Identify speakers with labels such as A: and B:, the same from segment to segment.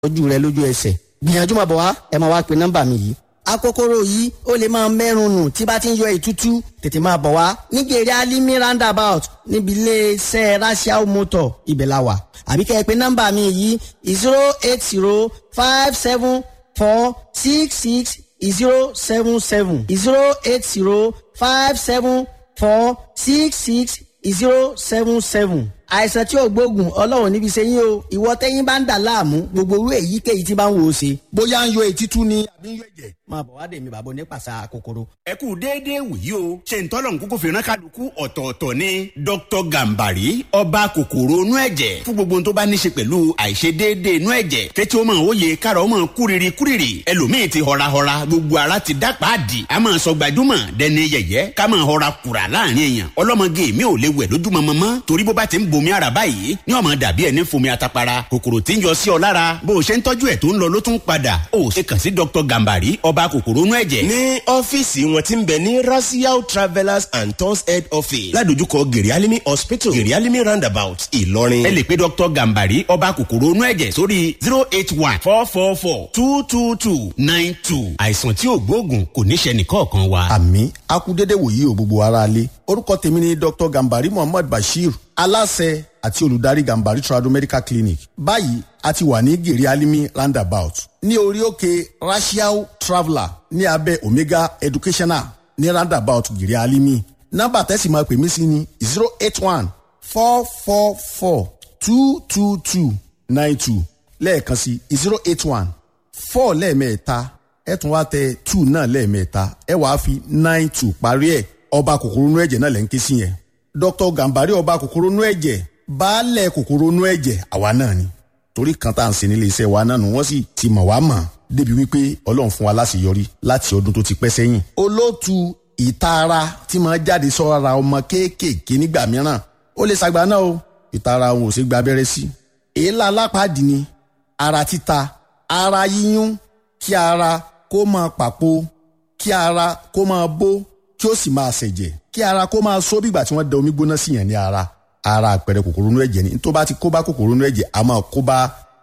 A: ojú rẹ lójú ẹsẹ̀ gbìyànjú máa bọ̀ wá ẹ máa wá pe nọ́mbà mi yìí akókóró yìí ó lè máa mẹ́rùn nù tí bá ti ń yọ ìtútú tètè máa bọ̀ wá nígbèrè alimi roundabout níbi iléeṣẹ́ rasiao motor ibẹ̀ la wà àbí kẹ́ ẹ pé nọ́mbà mi yìí zero eight zero five seven four six six zero seven seven zero eight zero five seven four six six zero seven seven àìsàn tí ò gbóògùn ọlọ́run níbi ṣe yín o ìwọ tẹ́yìn bá ń dà láàmú gbogbo orú èyíkéyìí tí bá ń wò ó ṣe. bóyá ń yọ etí tú ni àbí ń yọ ẹ̀jẹ̀. máa bọ̀ wá dèmi bàbá onípàṣà kòkòrò.
B: ẹ kú déédéé wòyí o ṣe ń tọ́lọ̀ nkókó fìràn kálukú ọ̀tọ̀ọ̀tọ̀ ni dr gambari ọba kòkòrò inú ẹ̀jẹ̀ fún gbogbo ohun tó bá ní ṣe pẹ̀lú àìṣedéédéé inú ẹ̀jẹ̀ kẹ́tí ó máa wòye kára ó máa kúrìrì kúrìrì ẹlòmíì ti họrahọra gbogbo ara ti dá pàdì a máa sọ gbajúmọ̀ dẹni yẹ̀yẹ́ ká máa họra kùrà láàrin èèyàn ọlọ́mọge mi ò lè wẹ̀ lójúmọmọ mọ́ torí bó bá ti ń bomi ara báyìí ní ọmọ dàbí ẹni fomi atapara kòkòrò tí ń yọ sí ọ lára bó o ṣe ń tọ́jú ẹ̀ tó ń lọ ló tún padà ó ṣe kàn sí dr gambari ọba kòkòrò inú ẹ̀jẹ̀.
C: ní ọ́fíìsì wọn ti ń bẹ ní rasiao travellers and tours head office ládojúkọ gerialimi hospital gerialimi roundabout ìlọrin.
B: ẹ lè pe dr gambari ọba kòkòrò inú ẹ̀jẹ̀ sórí zero eight one four four four two two two nine two àìsàn tí ò gbóògùn kò ní ṣe nìkọ̀ọ̀kan wa.
A: àmì akúdédé wòyí o gbogbo ara lé orúkọ tèmi ni dr gambari muhammad bashir aláṣẹ àti olùdarí gambari trado medical clinic báyìí a ti wà ní gèrè alimi roundabout ní orí òkè rasiao traveller ní abẹ́ omega educational ní roundabout gèrè alimi nọ́mbà tẹ́sí máa pè mí sí ni zero eight one four four four two two two nine two lẹ́ẹ̀kan sí zero eight one four lẹ́ẹ̀mẹ́ta ẹ tún wá tẹ two náà lẹ́ẹ̀mẹ́ta ẹ wàá fi nine two parí ẹ̀ ọba kòkòrò inú ẹ̀jẹ̀ náà lẹ́ ń ké sí yẹn dr gambari ọba kòkòrò inú ẹ̀jẹ̀ baálẹ̀ kòkòrò inú ẹ̀jẹ̀ àwa náà ni torí kan tá à ń ṣe nílé iṣẹ́ wa náà nù wọ́n sì ti mọ̀ wá mọ̀ débi wípé ọlọ́run fún wa láṣeyọrí láti ọdún tó ti pẹ́ sẹ́yìn. olóòtú ìtara tí máa jáde sọ́ra ọmọ kéékèèké nígbà mìíràn ó lè ṣàgbá náà o ìtara òun ò ṣe gba abẹ́rẹ́ sí. èélá alápàdé ni ara títa ara yíyún kí ara kó máa pàpò kí ara kó máa bó kí ó sì máa ṣẹ̀jẹ̀ kí ara kó máa só bígbà tí wọ́n da omi gbóná sí yẹn ní ara ara àpẹẹrẹ kòkòrò inú ẹ̀jẹ̀ ni tó bá ti kó bá kòkòrò inú ẹ̀jẹ̀ a máa kó bá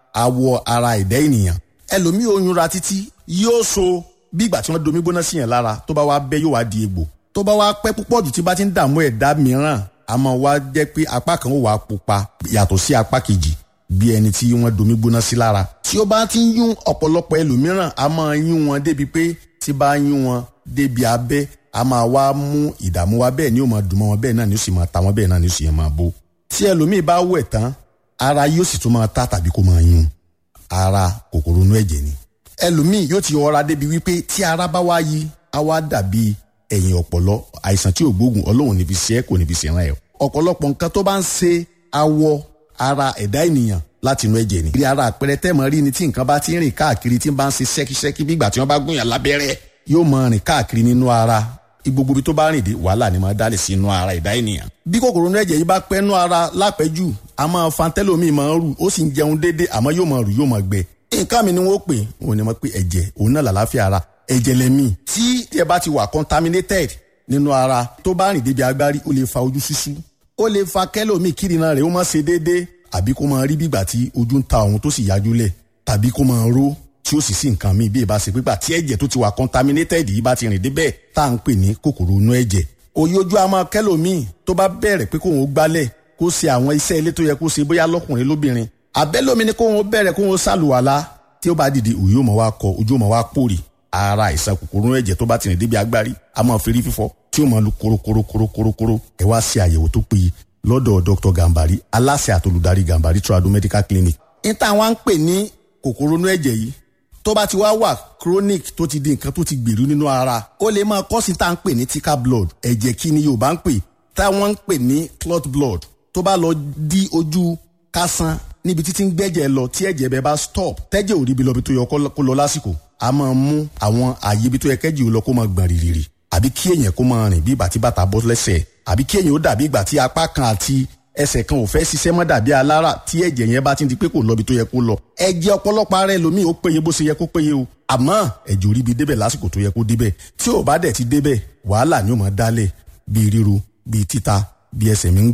A: awọ ara ẹ̀dá ènìyàn ẹlòmíì oyún ra títí yóò so bígbà tí wọ́n da omi gbóná sí yẹn lára tó bá wá bẹ́ yóò wá di egbò tó bá wá pẹ́ púpọ̀ jù tí bá ti ń dààmú ẹ̀dá mìíràn a máa wá jẹ́ pé apá kan ó wà pupa yàtọ̀ sí apá kejì bí ẹni tí wọ́n domi gbóná sí lára tí ó bá ti ń yún ọ̀pọ̀lọpọ̀ ẹlòmíràn a máa yún wọn débi pé tí bá yún wọn débi abẹ́ a máa wá mú ìdààmú wa bẹ́ẹ̀ ni ó máa dùn mọ́ wọn bẹ́ẹ̀ náà ni ó sì máa ta wọn bẹ́ẹ̀ náà ni ó sì máa bó. tí ẹlòmíì bá wẹ̀ tán ara yóò sì tún máa ta tàbí kó máa yún ara kòkòrò inú ẹ̀jẹ̀ ni. ẹlòmíì yóò ti ọra débi wípé tí ara bá wá yí á wá dàbí ẹ̀yìn ọ̀pọ̀lọ àìsàn tí ò gbóògùn ọlọ́run níbi ṣe é kò níbi ṣe ràn ẹ́. ọ̀pọ̀lọpọ̀ nǹkan tó bá ń ṣe awọ ara ẹ̀dá ènìyàn láti inú ẹ̀jẹ̀ ni. bí ara àpẹẹrẹ tẹ́mọ̀ rí ni tí nǹkan bá ti ń rìn káàkiri tí ń bá ń ṣe ṣẹ́kíṣẹ́kí bí ìgbà tí wọ́n bá gúnyàn lábẹ́rẹ́ yóò máa rìn káàkiri nínú ara gbogbo ibi tó bá rìn dé wàhálà ni máa dálé sí inú ara ìdá ènìyàn. bí kòkòrò inú ẹ̀jẹ̀ yìí bá pẹ́ nú ara lápẹ́jù a máa fa tẹ́lómìn máa ń rù ó sì ń jẹun déédé àmọ́ yóò máa rù yóò máa gbẹ. nǹkan mi ni wọ́n pè wọ́n ní wọ́n pè ẹ̀jẹ̀ òun náà làlàáfíà ara ẹ̀jẹ̀ lẹ́mí. tí ẹ bá ti wà contaminated nínú ara tó bá rìn débi agbárí ó lè fa ojú ṣíṣú ó lè fa kẹ́lómìn kírìnà rẹ̀ ó máa ṣe déédé àbí kó máa rí bígbà tí ojú ń ta òun tó sì yájú lẹ̀ tàbí kó máa ró tí ó sì sí nǹkan míì bí ìbá ṣe pípa tí ẹ̀jẹ̀ tó ti wà contaminated yìí bá ti rìn débẹ̀ tá à ń pè ní kòkòrò inú ẹ̀jẹ̀. òye ojú a máa kẹ́lòmíì tó bá bẹ̀rẹ̀ pé kóun ó gbálẹ̀ kó ṣe àwọn iṣẹ́ ilé tó yẹ kó ṣe bóyá lọ́kùnrin lóbìnrin. àbẹ́lómi ni kóun ó bẹ̀rẹ̀ kóun ó ṣàlùwàlá tí ó bá dìde òye ó máa wá kọ ojú ó máa wá pòrì ara àìsàn kòkòrò inú ẹ̀jẹ̀ tó bá ti rìn débi agbárí a máa fi rí fífọ́ tí ó máa lu korokorokorokorokoro ẹ wá ṣe àyẹ̀wò tó péye lọ́dọ̀ dr gambari aláṣẹ àtolùdarí gambari trado medical clinic. ní táwọn ń pè ní kòkòrò inú ẹ̀jẹ̀ yìí tó bá ti wá wà chronic tó ti di nǹkan tó ti gbèrú nínú ara ó lè máa kọ́ sí tá à ń pè ní thicker blood ẹ̀jẹ̀ kí ni yorùbá ń pè táwọn ń pè ní clot blood tó bá lọ di ojú kásán níbi títí ń gbẹ́jẹ̀ lọ tí ẹ̀jẹ̀ bẹ́ẹ̀ bá stop tẹ́jẹ̀ ò rí ibi lọ bí tó yẹ kó lọ lásìkò a máa mú àwọn àyè ibi tó yẹ kẹ́jì ò lọ kó máa gbọ̀n rìrìrì àbí kí èèyàn kó máa rìn bí ìgbà tí bàtà bọ́ lẹ́sẹ̀ àbí kí èèyàn ó dàbí ìgbà tí apá kan àti ẹsẹ̀ kan ò fẹ́ ṣiṣẹ́ mọ́ dàbí alára tí ẹ̀jẹ̀ yẹn bá ti di pé kò lọ bí tó yẹ kó lọ. ẹ̀jẹ̀ ọ̀pọ̀lọpọ̀ ara ẹlòmíì ó péye bó ṣe yẹ kó péye o àmọ́ ẹ̀jẹ̀ ò rí bi débẹ̀ lásìkò tó yẹ kó débẹ̀ tí ò bá dẹ̀ ti débẹ̀ wàhálà ni ó máa dálẹ̀ bíi ríru bíi títa bíi ẹsẹ̀ mi ń gbọ̀n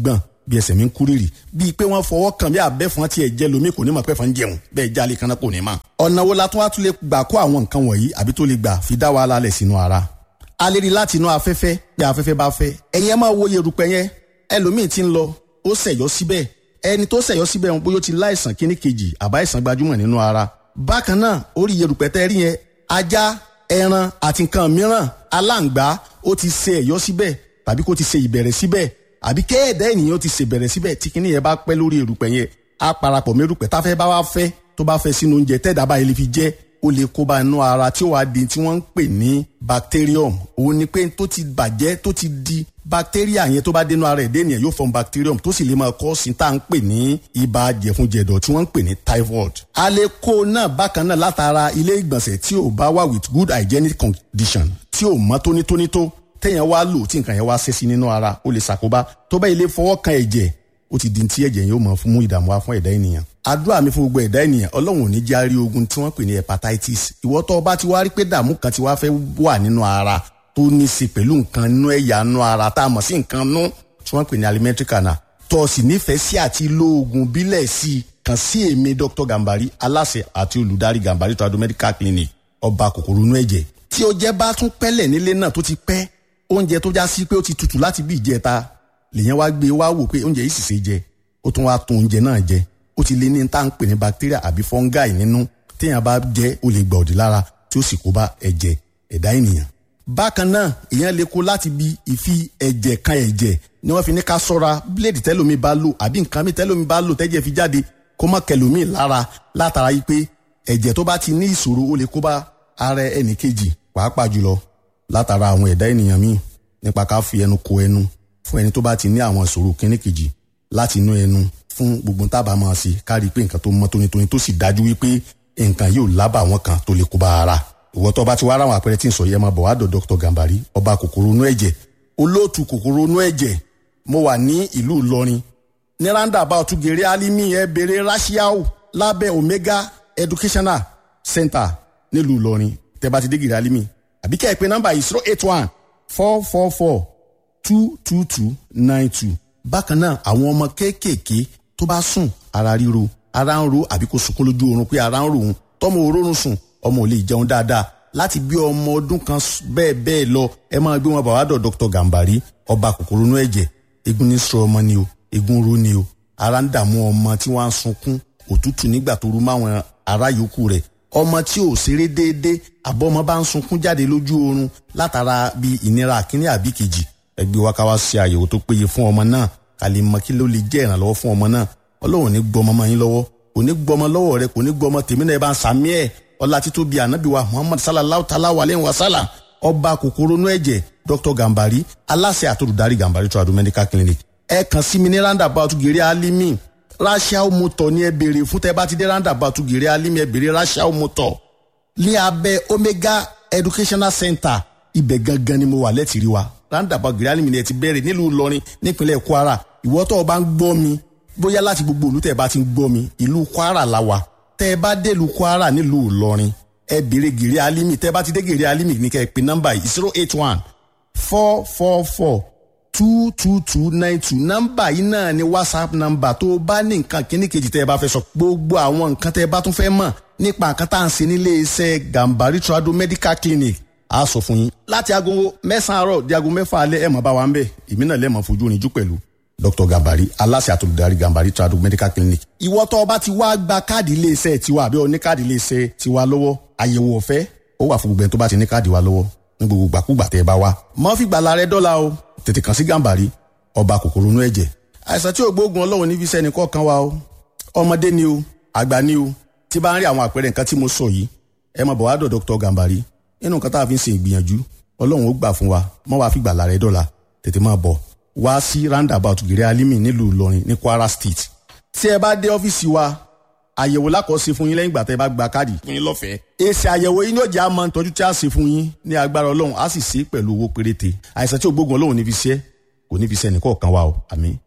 A: bí ẹsẹ̀ mi ń kúrìrì bíi pé wọ́n fọwọ́ kàn bí abẹ́fọn tiẹ̀ jẹ́ lomi kò ní mọ̀ pẹ́fọn jẹun bẹ́ẹ̀ jálè kan náà kò ní mọ̀. ọ̀nà wo la tún wá tún lè gbà kó àwọn nǹkan wọ̀nyí àbí tó lè gbà fi dá wàhálà lẹ̀ sínú ara. a lè rí láti inú afẹ́fẹ́ bí afẹ́fẹ́ bá fẹ́ ẹ̀yin ẹ máa wo yerùpẹ̀ yẹn ẹlòmíì ti ń lọ ó ṣẹ̀yọ́ síbẹ̀ ẹni tó ṣẹ̀yọ́ síbẹ̀ wọn bóyá ó ti láìsàn kíní kejì àbá ìsàn gbajúmọ̀ nínú ara. bákan náà orí yerùpẹ̀ tẹ́ rí yẹn ajá ẹran àti nǹkan mìíràn aláǹgbá ó ti ṣe ẹ̀yọ́ síbẹ̀ tàbí kó ti ṣe ìbẹ̀rẹ̀ síbẹ̀ àbí kéèdè ènìyàn ti ṣèbẹ̀rẹ̀ síbẹ̀ tí kinní yẹn bá pẹ́ lórí erùpẹ̀ yẹn á parapọ̀ mẹ́rùpẹ̀ táfẹ́ bá wá fẹ́ tó bá fẹ́ sínú oúnjẹ tẹ́ẹ̀dá báyìí lè fi jẹ́ ó lè kó bá inú ara tí ó wàá di tí wọ́n ń pè ní bacterium òun ni pé tó ti bàjẹ́ tó ti di bacteria yẹn tó bá dénú ara ẹ̀dẹ́ ènìyàn yóò form bacterium tó sì lè máa kọ́ sí tá à ń pè ní ibà jẹ̀funjẹ̀dọ̀ tí wọ́n ń pè ní typhoid. a lè kó náà bákan náà látara ilé ìgbọ̀nsẹ̀ tí ò bá wà with good hygienic condition tí ò mọ́ tónítóní tó téèyàn wá lò tí nǹkan yẹn wá ṣe sí nínú ara ó lè ṣàkóbá tó bá ilé fọwọ́ kan ẹ̀jẹ̀ ó ti di ti ẹ̀jẹ̀ yóò mọ̀ fún mú ìdààmú wá fún ẹ̀dá ènìyàn. àdúrà mi fún gbogbo ẹ̀dá ènìyàn ọlọ́run ò ní járí ogun tí wọ́n pè ní hepatitis ìwọ tó bá ti wá rí pé dààmú kan ti wá fẹ́ wà nínú ara tó ní í ṣe pẹ̀lú nǹkan nú ẹ̀yà nú ara tá a mọ̀ sí nǹkan nú tí wọ́n pè ní alimentary canal tó o sì nífẹ̀ẹ́ sí àti lo oògùn bílẹ̀ sí i kàn sí èmi Dr. Gambari aláṣẹ àti olùdarí Gambari trado medical clinic ọba kòkòrò inú ẹ̀jẹ̀ tí o jẹ́ bá tún pẹ́lẹ̀ nílé náà tó ti pẹ́ oúnjẹ tó já sí pé ó ti tutù láti bí ìjẹta lèyàn wá gbé wá wò pé oúnjẹ yìí sì ṣe jẹ ó tún wá tún oúnjẹ náà jẹ ó ti lé ní tá à ń pè ní bacteria àbí fungi nínú téèyàn bá jẹ ó lè gbà òdì lára tí ó sì kó bá ẹ̀jẹ̀ ẹ̀dá ènìyàn. bákan náà èèyàn lè kó láti bí ìfi ẹ̀jẹ̀ kan ẹ̀jẹ̀ ni wọ́n fi ní ká sọ́ra bíléèdì tẹ́lómi bá lò àbí nǹkan mi tẹ́lómi bá lò tẹ́jẹ̀ fi jáde kó má kẹlòmí lára látara yìí pé ẹ̀jẹ̀ tó bá ti ní ìṣòro ó lè kó bá ara ẹnì kejì pàápàá jùlọ látara àwọn ẹ̀dá ènìyàn míì nípa ká fi ẹnu ko ẹnu fún ẹni tó bá ti ní àwọn ìṣòro kíní kejì láti inú ẹnu fún gbogbo tábà máa ṣe ká rí i pé nǹkan tó mọ́ tónítóní tó sì dájú wípé nǹkan yóò lábà wọn kan tó lè kó bá ara ìwọ tó bá ti wá ráwọn àpẹẹrẹ tí ń sọ yẹ máa bọ̀ wá dọ̀ Dr. Gambari ọba kòkòrò inú ẹ̀jẹ̀ olóòtú kòkòrò inú ẹ̀jẹ̀ mo wà ní ìlú Ìlọrin ní roundabout gèrè alimi ẹ bèrè rashiao lábẹ́ Omega Educational Center nílùú Ìlọrin tẹ́ bá ti dé gèrè alimi àbí kẹ́ ẹ pé nọ́mbà yìí zero eight one four four four two two two nine two. bákan náà àwọn ọmọ kéékèèké tó bá sùn ara ríro ara ń ro àbí kó sunkún lójú oorun pé ara ń ro òun tọmọ òórùn sùn ọmọ ò lè jẹun dáadáa láti bí ọmọ ọdún kan bẹ́ẹ̀ bẹ́ẹ̀ lọ ẹ máa gbé wọn bá wàá dọ̀ Dr. Gambari ọba kòkòrò inú ẹ̀jẹ̀ egun ní sọ ọmọ ni o egun ro ni o ara ń dààmú ọmọ tí wọ́n á sunkún òtútù nígbà tó rú máwọn ará yòókù rẹ̀ ọmọ tí ò ṣeré déédéé àbọ̀mọ bá ń sunkún jáde lójú oorun látara bí ìnira àkíní àbí kejì ẹgbẹ́ wa ká wá ṣe àyẹ̀wò tó péye fún ọmọ náà ká lè mọ kí ló lè jẹ́ ìrànlọ́wọ́ fún ọmọ náà ọlọ́run ní gbọmọ mọ́ yín lọ́wọ́ kò ní gbọmọ lọ́wọ́ rẹ kò ní gbọmọ tèmi náà ẹ bá ń sàmí ẹ̀ ọlá tító bíi ànábì wa muhammad sallallahu ta'ala wa aleyhi wa sallam ọba kòkòrò inú ẹ̀jẹ̀ dr gambari aláṣẹ àtòlùdarí gambari tradu medical clinic ẹ kàn sí mi ní roundabout gèrè alimi rachel motor ní ẹ béèrè fún tẹ bá ti dé roundabout gèrè alimi ẹ béèrè rachel motor ní abẹ́ omega educational center ibẹ̀ gangan ni mo wà lẹ́tìrí wa roundabout gèrè alimi ni ẹ ti bẹ̀rẹ̀ nílùú ìlọrin nípínlẹ̀ kwara ìwọ tó o bá ń gbọ́ mi bóyá láti gbogbo ìlú tẹ́ ẹ bá ti ń gbọ́ mi ìlú kwara la wà tẹ́ ẹ bá dé ìlú kwara nílùú ìlọrin ẹ béèrè gèrè alimi tẹ́ ẹ bá ti dé gèrè alimi ní kẹ́ ẹ pè nọ́mbà yìí zero eight one four four four two two two nine two nọ́mbà yìí náà ni whatsapp nọ́mbà tó o bá ní nǹkan kíní kejì tẹ́ ẹ bá fẹ́ sọ gbogbo àwọn nǹkan tẹ́ ẹ bá tún fẹ́ mọ̀ nípa nǹkan tá à ń ṣe nílé iṣẹ́ gambari trado medical clinic a sọ fún yín láti aago mẹ́sàn-án àárọ̀ di aago mẹ́fà alẹ́ ẹ̀ mọ̀ bá wa ń bẹ̀ èmi náà lẹ́mọ̀ fojú oníjú pẹ̀lú dr gambari aláṣẹ àtolùdarí gambari trado medical clinic. ìwọ tó o bá ti wá gba káàdì iléeṣẹ́ tiwa àbí o ní káàdì iléeṣẹ́ tiwa lọ́wọ́ àyẹ̀wò ọ̀fẹ́ ó wà fún gbogbo ẹni tó bá ti ní káàdì wa lọ́wọ́ ní gbogbo gbàkúgbà tẹ́ ẹ bá wá. mọ́ fi gbàlà rẹ dọ́là o tètè kàn sí gambari ọba kòkòrò inú ẹ̀jẹ̀. àìsàn tí ògbóògùn ọlọ́run ní fi sẹ́ni kọ̀ọ̀kan wa o ọmọdé ni o àgbà ni o tí bá ń rí àwọn àpẹẹrẹ nǹkan tí mo sọ yìí ẹ máa bọ̀ wá dọ̀ dr gambari nínú nǹkan tá a fi ń ṣe ìgbìyànjú ọlọ́run ó gbà fún wa mọ́ wàá fi gbàlà rẹ dọ́là tètè máa bọ̀ wá sí roundabout gèrè alimi nílùú ìlọrin ní kwara state tí ẹ bá dé ọ́fíìsì wa àyẹ̀wò lákọ̀ọ́sí fún yín lẹ́yìn ìgbà tẹ́ ẹ bá gba káàdì fún yín lọ́fẹ̀ẹ́. èsì àyẹ̀wò yín yóò jẹ́ àmọ́ ìtọ́jú tí a ṣe fún yín ní agbára ọlọ́run á sì ṣe é pẹ̀lú owó péréte àìsàn tí ògbógun ọlọ́run ní fi ṣe kò ní fi ṣe ẹnìkọ̀ọ̀kan wa o àmín.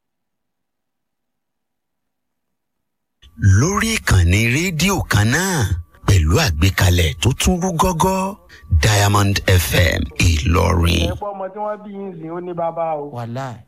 B: lórí ìkànnì rédíò kan náà pẹ̀lú àgbékalẹ̀ tó tún rú gọ́gọ́ diamond fm ìlọrin.
D: ẹ̀pọ̀ ọmọ tí wọ́n bí yín sìn ó ní bàbá o.
E: wàláì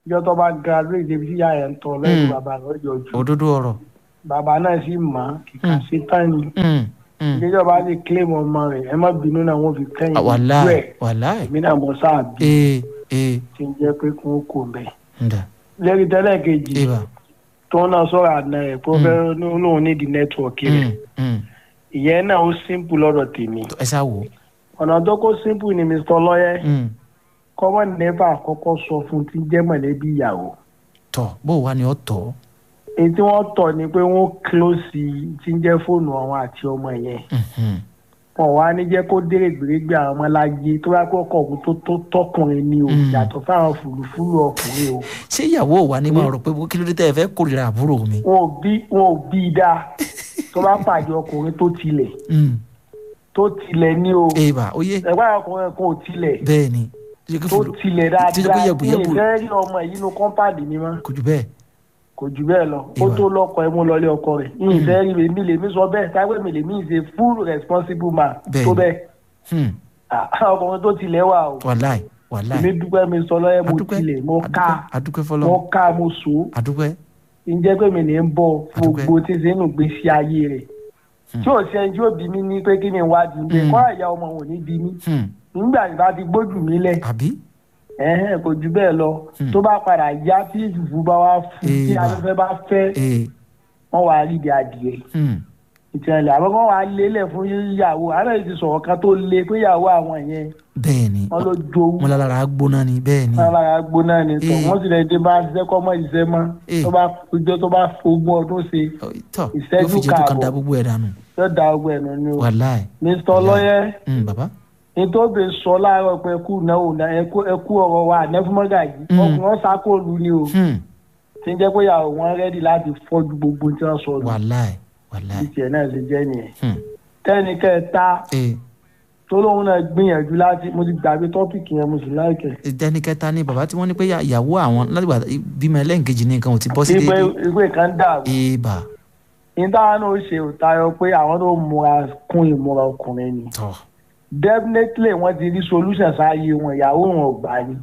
D: ìjọ tó bá graduate débi tí ìyá ẹ̀ ń tọ́ lẹ́yìn
E: Mm.
D: bàbá rẹ̀ yọjú
E: òdodo ọ̀rọ̀
D: bàbá náà sì mọ̀ ọ́ kíkà
E: Mm.
D: sí tán ni
E: Mm, mm.
D: ìjọba lè claim ọmọ rẹ̀ ẹ má bínú náà wọ́n fi kẹ́yìn
E: Ah, wàláì
D: ẹ̀
E: wàláì
D: èmi náà mọ̀ sáà bí
E: ee ee
D: ti ń jẹ́ pé kí wọ́n kò bẹ̀.
E: ǹda
D: lẹ́rìí tẹ́lẹ̀ kejì
E: ibà
D: tó ń náà sọ̀rọ̀ àná ẹ̀ kó fẹ́ lóun ní di nẹ́tíwọ̀kì rẹ̀
E: Mm, mm.
D: ìyẹn náà ó simple lọ́dọ̀ tèmi
E: ẹ sá wò ó
D: ọ̀nà tó kó simple ni mr lọ́yẹ́
E: Mm.
D: kọ́mọ̀ nẹ́fà àkọ́kọ́ sọ fún ti jẹ́ mọ̀lẹ́bí ìyàwó
E: tọ̀ bó wà ní ọ̀tọ̀
D: èyí tí wọ́n tọ̀ ni pé wọ́n close ti ń jẹ́ fóònù àwọn àti ọmọ yẹn
E: Mhm.
D: wọn wá ní jẹ́ kó dérè gbèrègbè àwọn ọmọláyé tó bá kọ́ ọkọ̀ tó tó tọkùnrin ni o
E: Mm.
D: yàtọ̀ fáwọn fùlùfùlù ọkùnrin o
E: ṣé ìyàwó wa ni máa rò pé bó kí ló dé tẹ́ ẹ fẹ́ kórìíra àbúrò mi.
D: wọn ò bí wọn ò bí i dáa tó bá pàdé ọkùnrin tó tilẹ̀
E: Mm.
D: tó tilẹ̀ ní o
E: ibà ó yé
D: ẹ̀gbọ́n àwọn ọkùnrin kan ò tilẹ̀
E: bẹ́ẹ̀ ni ṣé kí
D: tó
E: fúlù
D: tilẹ̀
E: tí ó jẹ́ pé
D: dáadáa
E: yẹ̀bùyẹ̀bù
D: ní ìfẹ́ rí ọmọ yìí nínú kọ́ńpáàdì mi mọ́
E: kò jù bẹ́ẹ̀
D: kò jù bẹ́ẹ̀ lọ ó
E: Ìwà.
D: tó lọ́kọ ẹ̀ mú lọlé ọkọ rẹ̀ ní ìfẹ́ rí mi lèmi sọ bẹ́ẹ̀ táwọn mi lèmi ṣe full responsible man
E: Bẹ́ẹ̀
D: tó
E: ni.
D: bẹ́ẹ̀
E: Hmm.
D: Ah, ọkùnrin tó tilẹ̀ wà o
E: wàláì wàláì
D: èmi dúpẹ́ mi sọ lọ́yẹ́ mo
E: adúpẹ́
D: tilẹ̀ mo ká
E: adúpẹ́ adúpẹ́ fọlọ́
D: mo ká mo so
E: adúpẹ́
D: ǹjẹ́ pé mi ní ń bọ̀
E: Adúpẹ́.
D: gbogbo tí ń ṣe nù gbèsè ayé rẹ̀ tí ò ṣe ẹni tí ó bí mi ní pé kí ni ìwádìí ń bẹ
E: Mm.
D: kọ́ àyà ọmọ òun ní bí mi
E: Hmm.
D: nígbà tí bá ti gbójú mi lẹ̀
E: àbí
D: ẹ̀hẹ́n kò jù bẹ́ẹ̀ lọ
E: Mm.
D: tó bá padà yá tí ìfúfú bá wá fún tí
E: Èèbà.
D: afẹ́fẹ́ bá fẹ́
E: ee
D: wọ́n wá rí ibi adìẹ
E: Hmm.
D: ìtìlẹ̀ àbọ̀ wọ́n wá lélẹ̀ fún ìyàwó àárẹ̀ ti sọ̀rọ̀ kan tó le pé ìyàwó àwọn yẹn
E: bẹ́ẹ̀ ni
D: wọ́n ló jowú
E: mo lára gbóná ni bẹ́ẹ̀ ni
D: wọ́n lára gbóná ni tọ̀
E: Eh.
D: wọ́n sì lè dé bá ṣiṣẹ́ kọ́ mọ́ ìṣiṣẹ́ mọ́
E: Eh.
D: tó bá ọjọ́ tó bá ogún ọdún ṣe
E: Ọ, tọ́
D: ìṣẹ́jú
E: yóò fi jẹ́ tó kan
D: káàbọ̀.
E: da gbogbo ẹ̀ dànù
D: yóò da ọgbẹ́ ẹ̀nu ni o
E: wàláì
D: mr lọ́yẹ́
E: Hmm, bàbá
D: nítorí sọ láàárọ̀ pé ẹkú náwó náà ẹkú ẹkú ọ̀rọ̀ wa ànẹ́fúnmọ́gà yìí
E: Mm.
D: ọkùnrin wọn sákòlù ni o
E: Hmm.
D: tí ń jẹ́ pé ìyàwó wọn rẹ́dì láti fọ́jú gbogbo tí wọ́n sọ lù
E: wàláì wàláì
D: bí tiẹ̀ náà ṣe jẹ́ nìyẹn.
E: Hmm.
D: tẹ́ni kẹta
E: ee
D: tó lóun náà gbìyànjú láti mo ti gbàgbé tọ́pìkì yẹn mo sì láìkẹ́.
E: ìdẹ́ni kẹta ni bàbá tí wọ́n ní pé ya- ìyàwó àwọn látìgbà bímọ ẹlẹ́ǹkejì ní nǹkan ò ti bọ́ sí
D: ìgbé
E: déédéé
D: ìgbé kan dàrú
E: ibà
D: ní táwọn náà ṣe ò tayọ pé àwọn tó múra kún ìmúra ọkùnrin ni
E: tọ́
D: definitely wọ́n ti rí solution sáyé wọn ìyàwó wọn ò gbà ni.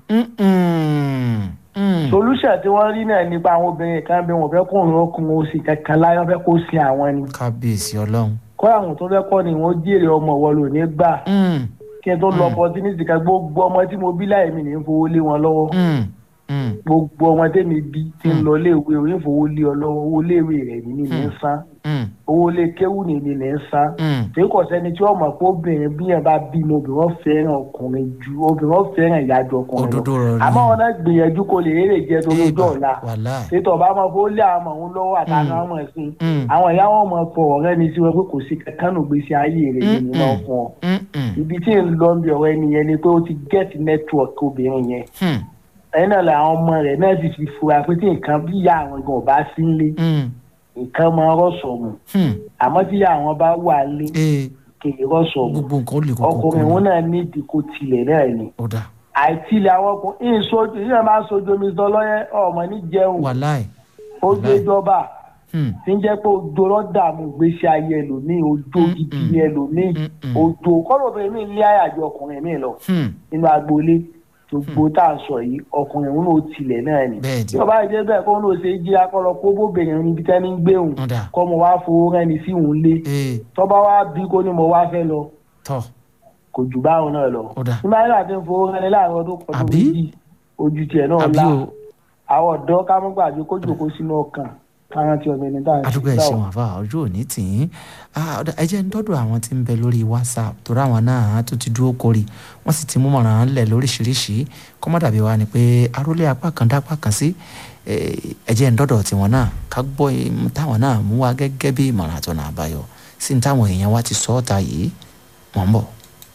E: Mm-mm. Mm.
D: solution tí wọ́n rí náà nípa àwọn obìnrin kan bí wọ́n fẹ́ kó òun ọkùnrin oṣù kankan láyé wọ́n fẹ́ kó sin àwọn ni.
E: kábíyèsí ọlọ́run
D: kọ́ àwọn tó fẹ́ kọ́ ni wọ́n jèrè ọmọ wọn lò ní gbà
E: Mm.
D: kí n tó lọ opportunity kan gbogbo ọmọ tí mo bí láì mi ní fowó lé wọn lọ́wọ́
E: Mm. Mm.
D: gbogbo ọmọ tẹ́mi bí tí ń lọ léèwé òun fowó lé ọ lọ́wọ́ owó léèwé rẹ̀ ní ní ní san
E: Mm.
D: owó lé kéwù ní ní ní san
E: Mm.
D: tí kò sẹ́ni tí wọ́n mọ̀ pé obìnrin bí yẹn bá bímọ obìnrin wọn fẹ́ràn ọkùnrin ju obìnrin wọn fẹ́ràn ìyájọ ọkùnrin
E: Òdodo ọ̀rọ̀ ni.
D: àmọ́ wọn náà gbìyànjú kó lè rèrè jẹ torí
E: Ibà.
D: ọjọ́ ọ̀la
E: wàláì
D: ètò ọba máa fowó lé àwọn ọmọ òun lọ́wọ́ àtàwọn ọmọ ẹ̀sìn
E: Mm.
D: àwọn ìyá wọn mọ̀ fọ ọ̀rẹ́ ni sí wọn pé kò sí kankan nù gbèsè ayé rẹ̀ ní wọn fún ọ
E: Mm-mm.
D: ibi tí ń lọ bí ọ̀rẹ́ nìyẹn ni pé ó ti get network obìnrin yẹn
E: Hmm.
D: ẹ̀yin náà làwọn ọmọ rẹ̀ náà sì fi fura pé tí nǹkan bí ìyá àwọn gan ọba sí ń lé
E: Mm.
D: nǹkan máa rọ̀ṣọ̀ mu
E: Hmm.
D: àmọ́ tí ìyá àwọn bá wà lé
E: ee
D: kèrè rọ̀ṣọ̀ mu
E: gbogbo nǹkan ó lè kókó
D: ọkùnrin òun náà ní ìdíkò tilẹ̀ náà ni
E: ó dà
D: àìtilẹ̀ àwọn ọkùnrin ìyìn sojú ìyẹn máa ń sojú omi sọ lọ́yẹ́ ọmọ ní jẹun
E: wàláì
D: ó gbé jọba
E: Hmm.
D: tí ń jẹ́ pé ojo lọ́dààmú ìgbésí ayé ẹlòmíì ojo
E: Mm,
D: gidi
E: mm.
D: ni ẹlòmíì
E: Mm, mm.
D: ojo kọ́lọ́bìnrin mi ní àyàjọ ọkùnrin mi lọ
E: Hmm.
D: nínú agboolé gbogbo tá à ń sọ yìí ọkùnrin òun náà tilẹ̀ náà ni
E: Bẹ́ẹ̀ ni.
D: tí ọba ìdí bẹ́ẹ̀ kó ló ṣe jí akọ́lọ kó bóbìnrin níbi tẹ́ni ń gbé òun
E: ó dà
D: kọ́ mo wá fowó rẹ́ni sí òun lé
E: ee
D: tọ́ba wá bí kó ní mo wá fẹ́ lọ
E: tọ́
D: kò jù báwọn náà lọ
E: Ó dà.
D: nígbà yẹn láti ń fowó rẹ́ni láàrin ọdún kan tó
E: Àbí?
D: méjì ojú tiẹ̀ náà
E: àbí
D: la
E: o
D: àwọn ọ̀dọ́ ká mọ́ gbàgbé kó jòkó sínú ọkàn kárántí ọmọ ẹni tá à ń
E: adúgbò
D: ṣe
E: ẹ
D: sáwọ.
E: ṣeun àfa ojú òní tì í Ah, ọ̀dà, ẹ jẹ́ ń dọ́dọ̀ àwọn tí ń bẹ lórí whatsapp torí àwọn náà tó ti dúró kórì wọ́n sì ti mú mọ̀ràn lẹ̀ lóríṣiríṣi kọ́ mọ́ dàbí wa ni pé arólé apá kan dá apá kan sí Eh, ẹ jẹ́ ń dọ́dọ̀ tiwọn náà ká gbọ́ im táwọn náà mú wa gẹ́gẹ́ bí ìmọ̀ràn àtọ̀nà àbáyọ sí ní táwọn èèyàn wa ti sọ ọ́ ta yìí wọ́n ń bọ̀.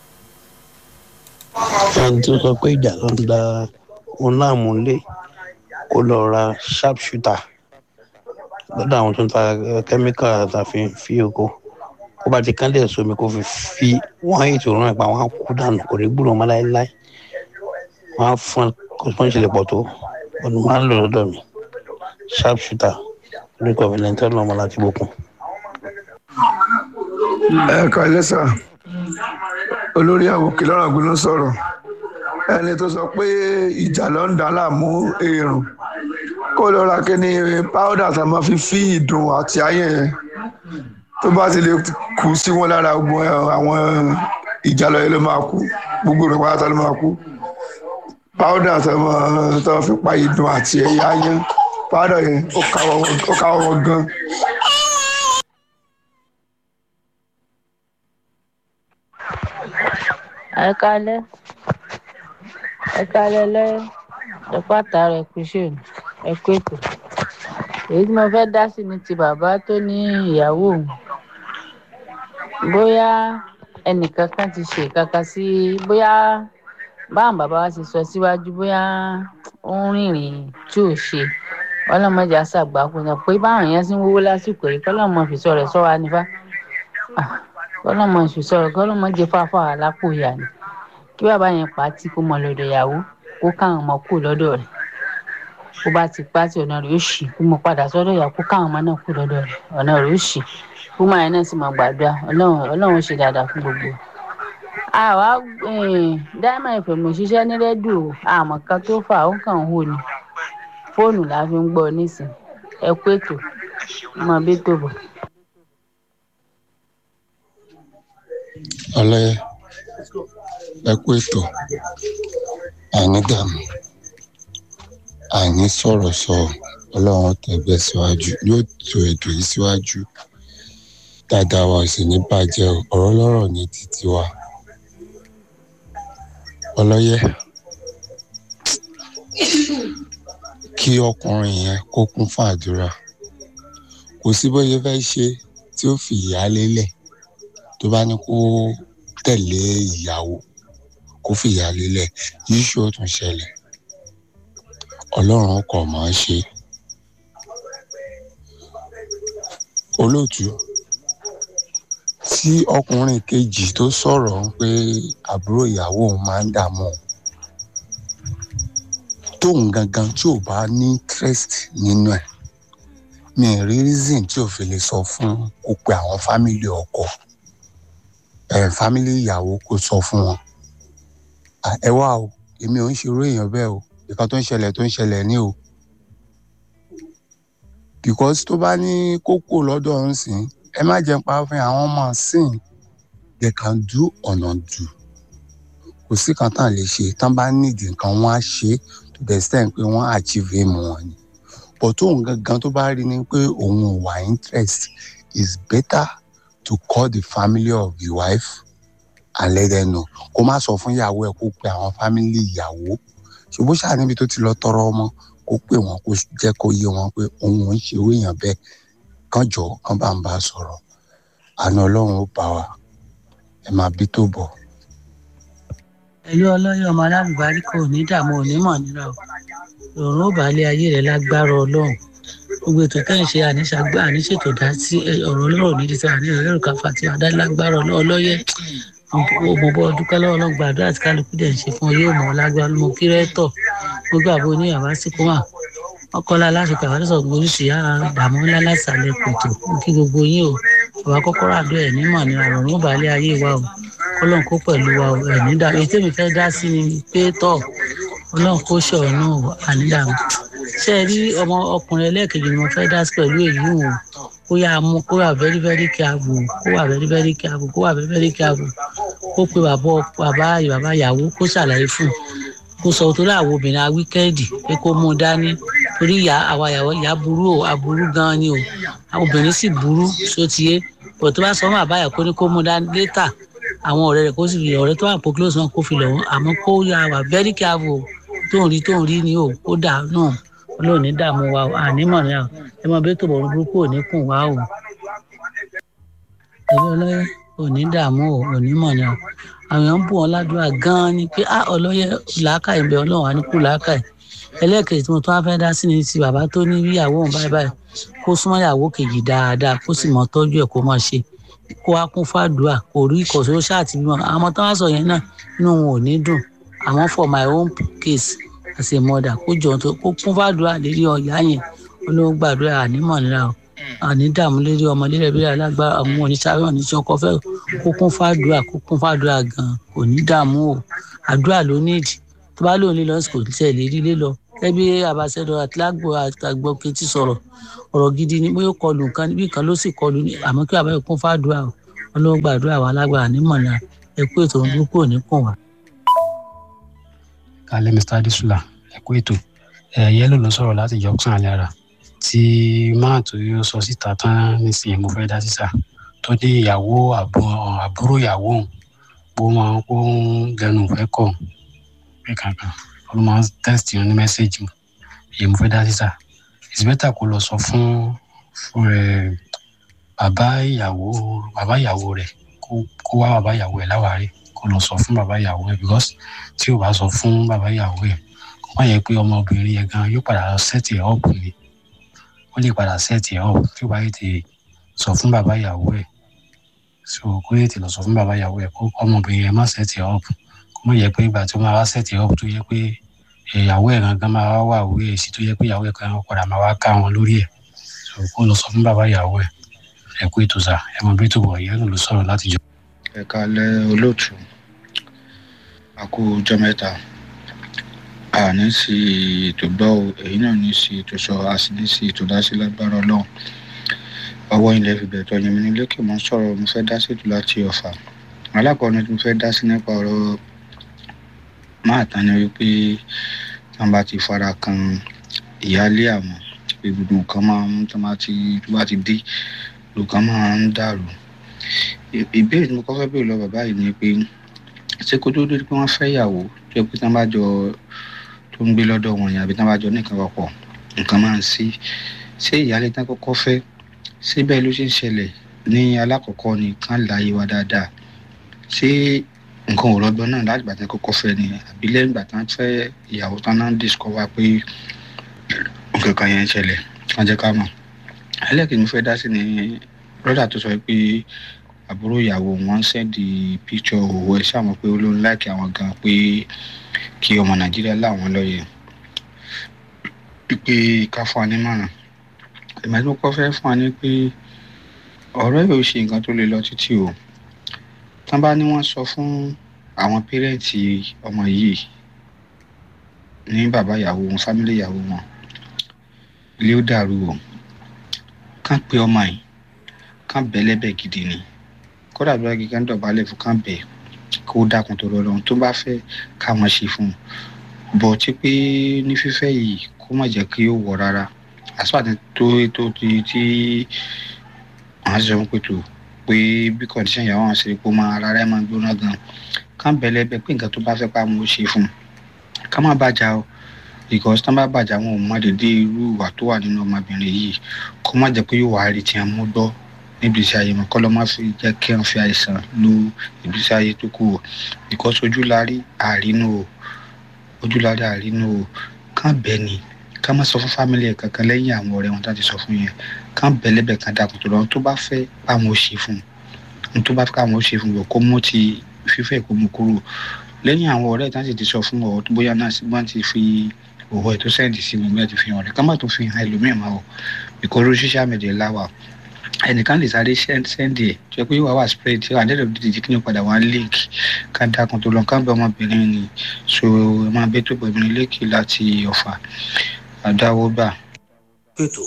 F: ẹni tó sọ pé ìjà ló ń da òun láàmú lé kó lọ ra sharp shooter lọ́dọ̀ àwọn tó ń ta kẹ́míkà tàfi fi oko kó bá ti kánlẹ̀ sómi kó fi fi wọ́n á ètò rán ipa wọn á kú dànù kò ní gbúdọ̀ mọ́ láéláé wọ́n á fún kó sponge lè pọ̀ tó ọdún máa ń lò lọ́dọ̀ mi sharp shooter lórúkọ valentine lọ́mọ láti bókun.
G: ẹ kàlẹ́ sà olórí àwòkè lọ́rọ̀ gbóná sọ̀rọ̀ ẹni tó sọ pé ìjà ló ń dá láàmú èrò kó lọ ra kíní powder tá a máa fi fí ìdùn àti ayé yẹn tó bá ti lè kú sí wọn lára gbogbo àwọn ìjàlọ yẹn ló máa kú gbogbo rẹ̀ pátá ló máa kú powder tá a máa tá a fi pa ìdùn àti ẹ̀yà ayé powder yẹn ó káwọ́ wọn gan.
H: ẹ kálẹ́ ẹ kálẹ́ lẹ́yìn ẹ pàtàkì ẹ kú ṣe ẹ kú ètò èyí tí mo fẹ́ dá sí ni ti bàbá tó ní ìyàwó òun bóyá ẹnìkan kan ti ṣe kankan sí bóyá báwọn bàbá wa ti sọ síwájú bóyá ó ń rìnrìn tí ò ṣe ọlọ́mọdé àṣàgbákò náà pé báwọn èèyàn ti ń wówó lásìkò yìí kọ́lọ́mọ fìṣọ́ rẹ̀ sọ wa nífà kọ́lọ́mọ ìṣòṣọ́ rẹ̀ kọ́lọ́mọ jẹ fáfá àlápò ìyá ni kí bàbá yẹn pa á tí kò mọ lọ́dọ̀ ìyàwó kó káwọn ọmọ kù lọ́dọ̀ rẹ̀ bó bá ti pa tí ọ̀nà rẹ̀ ó ṣì kó mọ padà sọ́dọ̀ ìyàwó kó káwọn ọmọ náà kù lọ́dọ̀ rẹ̀ ọ̀nà rẹ̀ ó ṣì kó máa yẹn náà sì máa gbàdúrà ọlọ́run ọlọ́run ṣe dáadáa fún gbogbo àwa dáìmọ̀ ìfẹ̀mọ̀ ṣiṣẹ́ ní rẹ́díò àmọ́ kan tó fà ó kàn ń hò ní fóònù la fi ń gbọ́ nísìn ẹ kú ètò ọmọ bí tó bọ̀.
I: ọlọ́yẹ ẹ kú ètò àní dààmú àní sọ̀rọ̀ sọ ọlọ́run tẹ̀gbẹ́ síwájú yóò tó ètò yìí síwájú dáadáa wa sì ní bàjẹ́ ọ̀rọ̀ lọ́rọ̀ ní títí wa ọlọ́yẹ kí ọkùnrin yẹn kó kún fún àdúrà kò sí bóyá fẹ́ ṣe tí ó fi ìyá lélẹ̀ tó bá ní kó tẹ̀lé ìyàwó kó fi ìyá lélẹ̀ yìí ṣó tún ṣẹlẹ̀ ọlọ́run kọ̀ mọ́ ṣe olóòtú tí ọkùnrin kejì tó sọ̀rọ̀ ń pé àbúrò ìyàwó òun máa ń dààmú òun tóun gangan tí ò bá ní interest nínú ẹ̀ mi rí reason tí ò fi lè sọ fún kó pe àwọn fámìlì ọkọ ẹ fámìlì ìyàwó kó sọ fún wọn ẹ wá o èmi ò ń ṣerú èèyàn bẹ́ẹ̀ o nǹkan tó ń ṣẹlẹ̀ tó ń ṣẹlẹ̀ ní o because tó bá ní kókó lọ́dọ̀ ọ̀hún sìn ẹ má jẹ́ pa fún àwọn ọmọ sìn they can do ọ̀nà dù kò sí kan tán lè ṣe tán bá nídìí nǹkan wọn á ṣe to the extent pé wọ́n achieve aim wọn ni but tóun gangan tó bá rí ni pé òun ò wà interest is better to call the family of the wife and let them know kó má sọ fún ìyàwó ẹ kó pe àwọn family ìyàwó ṣùgbọ́n ṣáà níbi tó ti lọ tọrọ ọmọ kó pè wọ́n kó jẹ́ kó yé wọn pé òun ò ń ṣe owó èèyàn bẹ́ẹ̀ kán jọ kán bá ń bá a sọ̀rọ̀ àna ọlọ́run ó bá wa ẹ máa bí tó bọ̀.
J: ẹlú ọlọyẹ ọmọ alábùbárí kò ní dààmú onímọ̀ nira o òun ó bàálẹ̀ ayé rẹ̀ lágbára ọlọ́run gbogbo ètò tẹ́ ń ṣe àníṣàgbà àníṣètò dá sí ọ̀rọ̀ ọlọ́rọ̀ nídìí tí àní ẹ̀rọ káfà tí adá lágbára ọlọ́yẹ mo bọ́ dúpẹ́ lọ́wọ́ náà gbàdúrà tí kálukú dẹ̀ ń ṣe fún yóò mọ̀ lágbára mo kí rẹ́tọ̀ mo gbà bó ní àbá sí kó wà ọkọlá aláṣepẹ àwọn àdúgbò oríṣi àdàmú ńlá lásàlẹ̀ kòtò kí gbogbo yín o bàbá kọ́kọ́rọ́ àdó ẹ̀ nímọ̀ ní àrùn ó bàálẹ̀ ayé wa o kọ́lọ́n kó pẹ̀lú wa o ẹ̀ nídà èyí tèmi fẹ́ dá sí ni pé tọ̀ ọlọ́run kó ṣọ̀ọ́ náà ànídàmú ṣe é rí ọmọ ọkùnrin ẹlẹ́ẹ̀kejì ni mo fẹ́ dá sí pẹ̀lú èyí o kó yá mú kó wà very very careful kó wà very very careful kó wà very very careful kó pe bàbá bàbá bàbá ìyàwó kó ṣàlàyé fún un kó sọ torí àwọn obìnrin a wíkẹ́ẹ̀dì pé kó mú un dání torí ìyá àwa ìyàwó ìyá burú o aburú gan ni o obìnrin sì burú sotiye bọ̀ tó bá sọ fún àbáyà kó ní kó mú un dání létà àwọn ọ̀rẹ́ rẹ̀ kó sì fi ọ̀rẹ́ tó wà pọ̀ close náà kó fi lọ̀ wọ́n àmọ́ kó yà wà very careful tó ń rí tó ń rí ni o kó dà náà olóò ní dààmú wa o ànímọ̀ ni ẹ mọ bí tó bọ̀ burúkú ò ní kùn wá o ẹ̀rí ọlọ́yẹ ò ní dààmú o ò ní mọ̀ ni o àwọn èèyàn ń bù wọn ládùúrà gan-an ni pé ah ọlọ́yẹ làákàyè bẹ ọlọ́run á ní kú làákàyè ẹlẹ́ẹ̀kejì tí mo tún wá fẹ́ dá sí ni ti bàbá tó ní ìyàwó òun báyìí báyìí kó súnmọ́ ìyàwó kejì dáadáa kó sì mọ tọ́jú ẹ̀ kó mọ̀ ṣe kó wá kún fàdúrà kò rí ìkọ̀sọ́ ṣáàtì bímọ àwọn tó wá sọ yẹn náà inú wọn ò ní dùn àmọ́ for my own case as a mother kó jọ tó kó kún fàdúrà lérí ọ̀yá yẹn olóhùn gbàdúrà ànímọ̀ níra o àní dààmú lérí ọmọ lérí ẹbí alágbára àwọn oníṣàwé oníṣẹ́ ọkọ fẹ́ kó kún fàdúrà kó kún fàdúrà gan kò ní dààmú o àdúrà ló nídìí tó bá lóun lílọ sí kò tẹ̀ lérí lílọ ẹbí abàṣẹdọ àtìlágbò àtàgbọ kejì sọ̀rọ̀ ọ̀rọ̀ gidi ni bóyá ó kọlù nǹkan níbi kan ló sì kọlù ní àmọ́ kí àbáyọ kún fàdúrà o wọn ló ń gbàdúrà wà lágbára nímọ̀nà ẹkú ètò ń dúpọ̀ níkùn wá.
K: kálẹ̀ mr adesula ẹ̀kú ètò ẹ̀yẹ́ ló ló sọ̀rọ̀ láti junction alára tí máà tó yóò sọ síta tán nísìnyí mo fẹ́ dá sísà tó ní ìyàwó àbúrò ìyàwó òun bó máa ń kó lẹ́nu ìfẹ́ kọ̀ pé kankan ó máa ń text ní mẹ́sẹ̀gì èyí mo fẹ́ dá sísà it's better kó lọ sọ fún fún ẹ bàbá ìyàwó bàbá ìyàwó rẹ̀ kó wá bàbá ìyàwó ẹ̀ láwárí kó lọ sọ fún bàbá ìyàwó ẹ̀ because tí ò bá sọ fún bàbá ìyàwó ẹ̀ kó má yẹ pé ọmọbìnrin yẹn gan yóò padà set ẹ̀ up ni ó lè padà set ẹ̀ up tí ò bá yẹ ti sọ fún bàbá ìyàwó ẹ̀ so kó yẹ ti lọ sọ fún bàbá ìyàwó ẹ̀ kó ọmọbìnrin yẹn má set ẹ̀ up kó má yẹ pé ìgbà tí ó máa wá set ẹ̀ up tó yẹ pé ìyàwó ẹ̀ gangan máa wá wà wí èsì tó yẹ pé ìyàwó ẹ̀ kan padà máa wá ká wọn lórí ẹ̀ so kó lọ sọ fún bàbá ìyàwó ẹ̀ ẹ̀ kó ètò sà ẹ̀ mọ̀ bí tó wọ̀ ìyẹn ló sọ̀rọ̀ láti jọ.
L: ẹ̀ka lẹ́ olóòtú àkó ọjọ́ mẹ́ta àní sí ètò gbọ́ o èyí náà ní sí ètò sọ a sì ní sí ètò dá sí lágbára ọlọ́run ọwọ́ ilẹ̀ fi bẹ̀tọ̀ yẹn mi ní lókè mọ́ sọ̀rọ̀ mo fẹ́ dá sí ètò láti ọ̀fà alákọ̀ọ́ni tí mo fẹ́ dá sí nípa ọ̀rọ̀ máa tán ni wípé tí wọ́n bá ti fara kan ìyáálé àwọn pé gbogbo nǹkan máa ń tó bá ti tó bá ti dé nǹkan máa ń dàrú ìbéèrè tí mo kọ́ fẹ́ béèrè lọ bàbá yìí ni pé ṣé kó tó dé pé wọ́n fẹ́ yàwó tó yẹ pé tí wọ́n bá jọ tó ń gbé lọ́dọ̀ wọn yẹn àbí tí wọ́n bá jọ ní nǹkan papọ̀ nǹkan máa ń sí ṣé ìyáálé tán kọ́kọ́ fẹ́ ṣé bẹ́ẹ̀ ló ṣe ń ṣẹlẹ̀ ní alákọ̀ọ́kọ́ ni kán láàyè wa dáadáa ṣé nǹkan ò rọgbọ náà láti gbàtà kọ́kọ́ fẹ́ ni àbí lẹ́yìn ìgbà tán fẹ́ ìyàwó tán náà ń discover pé nǹkan kan yẹn ń ṣẹlẹ̀ wọ́n jẹ́ ká mọ̀ ẹlẹ́kìí mo fẹ́ dá sí ni brọ́dà tó sọ pé àbúrò ìyàwó wọn sẹ́ndì píkṣọ òwò ẹ̀ sáwọn pé ó ló ń láìkì àwọn gan pé kí ọmọ nàìjíríà láwọn lọ́yẹ̀ pípé ká fún wa nímọ̀ràn ìmọ̀ tí mo kọ́ fẹ́ fún wa ní pé ọ̀rọ̀ yóò ṣe nǹkan tó lè lọ títí o tán bá ní wọ́n sọ fún àwọn pẹ́rẹ́ǹtì ọmọ yìí ní bàbá ìyàwó wọn fámílì ìyàwó wọn ilé ó dàrú o kán pe ọmọ yìí kán bẹ́ lẹ́bẹ̀ gidi ni kódà bí wọ́n kíkẹ́ ń dọ̀bálẹ̀ fún kán bẹ̀ kó dákun tó rọ lọ́run tó bá fẹ́ káwọn ṣe fún un bọ̀ tí pé ní fífẹ́ yìí kó má jẹ́ kí ó wọ̀ rárá àsùpàtì tó tó ti tí àwọn ṣe ń pètò pé bí kọ̀ǹdíṣàn ìyàwó àwọn ṣe kó máa ara rẹ̀ máa gbóná gan kán bẹ̀ lẹ́bẹ̀ pé nǹkan tó bá fẹ́ pa mo ṣe fún un ká má bàjá o because tán bá bàjá wọn ò má dédé irú ìwà tó wà nínú ọmọbìnrin yìí kó má jẹ́ pé yóò wá rí tiẹ̀ mú gbọ́ níbi iṣẹ́ ayé wọn kọ́ lọ́ má fi jẹ́ kí wọ́n fi àìsàn lo ìgbésí ayé tó kù o because ojú la rí àrínú o ojú la rí àrínú o kán bẹ́ẹ̀ ni ká má sọ fún fámìlì ẹ̀ kankan lẹ́yìn àwọn ọ̀rẹ́ wọn láti sọ fún yẹn kán bẹ́ẹ̀ lẹ́bẹ̀ kan dàkùn tó lọ tó bá fẹ́ báwọn ó ṣe fún un tó bá fẹ́ káwọn ó ṣe fún un kó mú ti fífẹ́ kó mú kúrò lẹ́yìn àwọn ọ̀rẹ́ ìtàn sì ti sọ fún ọ bóyá náà sí wọ́n ti fi òwò ẹ̀ tó sẹ́ǹdì sí wọn bí wọ́n ti fi hàn rẹ̀ ká má tó fi hàn ẹlòmíràn máa wọ̀ ìkóró social media láwà ẹnìkan lè sáré sẹ́ndì ẹ̀ tó yẹ pé wàá wà spread tí àdéhùn òdìdí jí kí ni padà wá link ká dákun tó lọ ká bẹ ọmọbìnrin ni so ẹ máa bẹ tó bẹ̀rẹ̀ lẹ́kì láti ọ̀fà àdáwó gbà.
M: ètò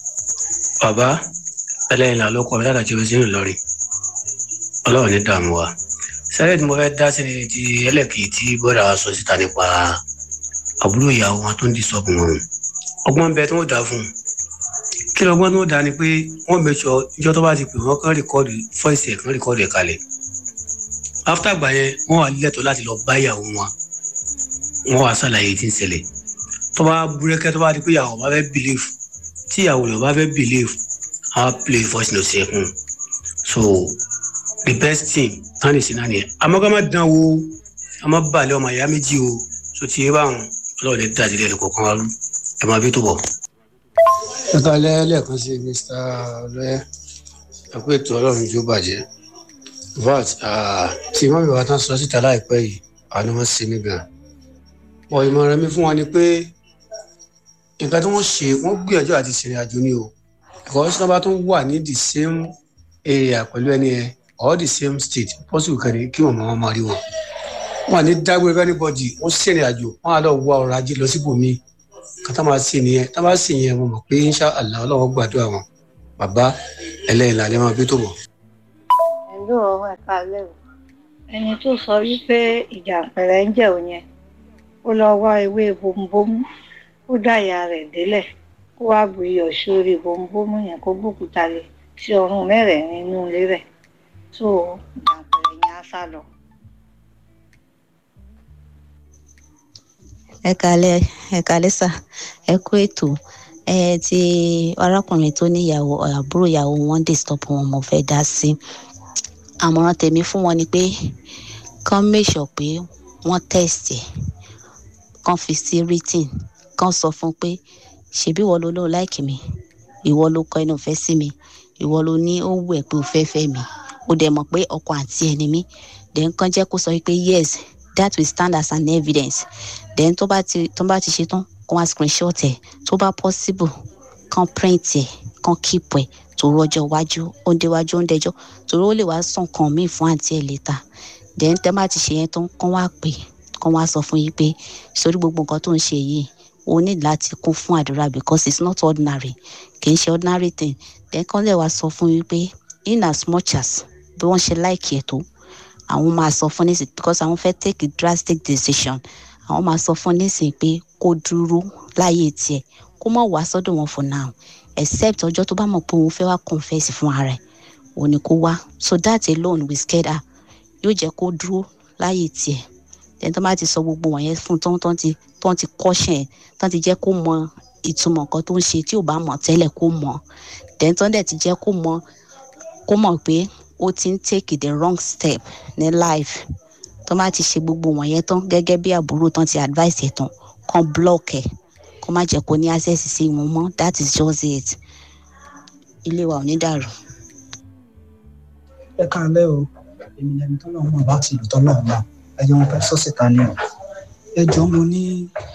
M: bàbá ẹlẹ́yìn là ló kọ́ mi látàjẹ́ bẹ́ẹ̀ sínú ìlọrin ọlọ́run ní dààmú wa sẹ́rẹ̀ tí mo fẹ́ dá sí ni ti ẹlẹ́kì tí bọ́dà wa sọ síta nípa àbúrò ìyàwó wọn tó ń di sọ́gun wọn ọgbọ́n bẹ tí wọ́n dá fún un kí lọ́gbọ́n tó dá ni pé wọ́n mẹ́sọ ìjọ tó bá ti pè wọ́n kán rìkọ́ọ̀dù fọ́ìsì ẹ̀ kán rìkọ́ọ̀dù ẹ̀ kalẹ̀ after àgbà yẹn wọ́n wà lẹ́tọ̀ láti lọ bá ìyàwó wọn wọ́n wà sàlàyé tí ń ṣẹlẹ̀ tó bá búrẹ́kẹ́ tó bá di pé ìyàwó bá fẹ́ believe tí ìyàwó rẹ̀ bá fẹ́ believe á play voice note ẹ̀ fún so the best thing tán lè ṣe náà nìyẹn àmọ́ ká má dán o ká má balẹ̀ ọmọ ìyá méjì o so ti yé báwọn ọlọ́run lè dájú lẹ́nu kọ̀ọ̀kan wa ẹ máa bí tó bọ̀
N: ẹ̀ka lẹ́ẹ̀kan sí mr ọlọ́yẹ ẹ̀kú ètò ọlọ́run tó bàjẹ́ vat tí wọ́n bẹ̀rẹ̀ wá tán sọ síta láìpẹ́ yìí àná wọ́n ṣe mí gan pọ̀ ìmọ̀ràn mi fún wọn ni pé nǹkan tí wọ́n ṣe wọ́n gbìyànjú àti ṣèrìn àjò ni o because tí wọ́n bá tún wà ní the same area pẹ̀lú ẹni ẹ or the same state possible kan ní kí wọ́n máa máa rí wọn wọn ní dágbére anybody wọ́n ṣèrìn àjò wọ́n á lọ wá ọrọ̀ ajé lọ síbòmíì kátà máa sì nìyẹn tá a bá sì yẹn mo mọ̀ pé insha allah ọlọ́wọ́ gbàdúrà wọn bàbá ẹlẹ́yìn làlẹ́ máa bí tó bọ̀.
O: ẹ̀lú ọ̀hún ẹ̀ka lẹ́rù ẹni tó sọ wípé ìjàǹpẹ̀rẹ̀ ń jẹ́ òun yẹn ó lọ wá ewé bombomu ó dá ìyá rẹ̀ délẹ̀ kó wá bu iyọ̀ sórí bombomu yẹn kó gbókúta lé sí ọrùn mẹ́rẹ̀ẹ̀rin inú ilé rẹ̀ tó ìjàǹpẹ̀rẹ̀ yẹn á sá lọ.
P: ẹ kálẹ́ ẹ kálẹ́ sà ẹ kú ètò ẹ ti arákùnrin tó níyàwó àbúrò ìyàwó wọn disturb wọn mo fẹ́ dá sí àmọ̀ràn tèmi fún wọn ni pé kán make sure pé wọ́n test ẹ̀ kán fi sí written kán sọ fún pé ṣebí ìwọ ló lóun láìkì mi ìwọ ló kọ inú fẹ́ sí mi ìwọ ló ní ó wù ẹ́ pé o fẹ́ fẹ́ mi o dẹ̀ mọ̀ pé ọkọ àti ẹni mi then kán jẹ́ kó sọ pé yes that will stand as an evidence then tó bá ti tó bá ti ṣe tán kó wá screenshot ẹ̀ tó bá possible kán print ẹ̀ kán keep ẹ̀ tó rọjọ́ iwájú ó ń déwájú ó ń dẹjọ́ torí ó lè wá sàn kan míì fún àǹtí ẹ̀ létà then tẹ́ bá ti ṣe yẹn tán kán wá pè kán wá sọ fún yín pé sórí gbogbo nǹkan tó ń ṣe yìí o ní láti kún fún àdúrà because it's not ordinary kì í ṣe ordinary thing then kán lè wá sọ fún yín pé in as much as bí wọ́n ṣe láìkì ẹ̀ tó àwọn máa sọ fún nísìn because àwọn fẹ́ take a drastic decision àwọn máa sọ fún nísìn pé kó dúró láyé tiẹ̀ kó má wá sọ́dọ̀ wọn for now except ọjọ́ tó bá mọ̀ pé òun fẹ́ wá confess fún ara ẹ̀ òun ni kó wá so that alone will scare her yóò jẹ́ kó dúró láyé tiẹ̀ then tó bá ti sọ gbogbo wọ̀nyẹn fún tán tán ti tán ti kọ́ṣẹ̀ tán ti jẹ́ kó mọ ìtumọ̀ nǹkan tó ń ṣe tí ò bá mọ̀ tẹ́lẹ̀ kó mọ̀ then tán dẹ̀ ti jẹ́ kó mọ̀ kó mọ̀ pé ó ti ń take the wrong step ní life tó bá ti ṣe gbogbo wọ̀nyẹn tán gẹ́gẹ́ bí àbúrò tán ti advice ẹ̀ tán kan block ẹ̀ kó má jẹ́ kó ní access sí wọn mọ́ that is just it ilé wa ò ní dàrú.
Q: ẹ káalẹ́ o èmi lẹni tó náà mọ̀ láti ìlú tó náà mọ̀ ẹjọ́ wọn fẹ́ sọ́sìta ni o ẹjọ́ mo ní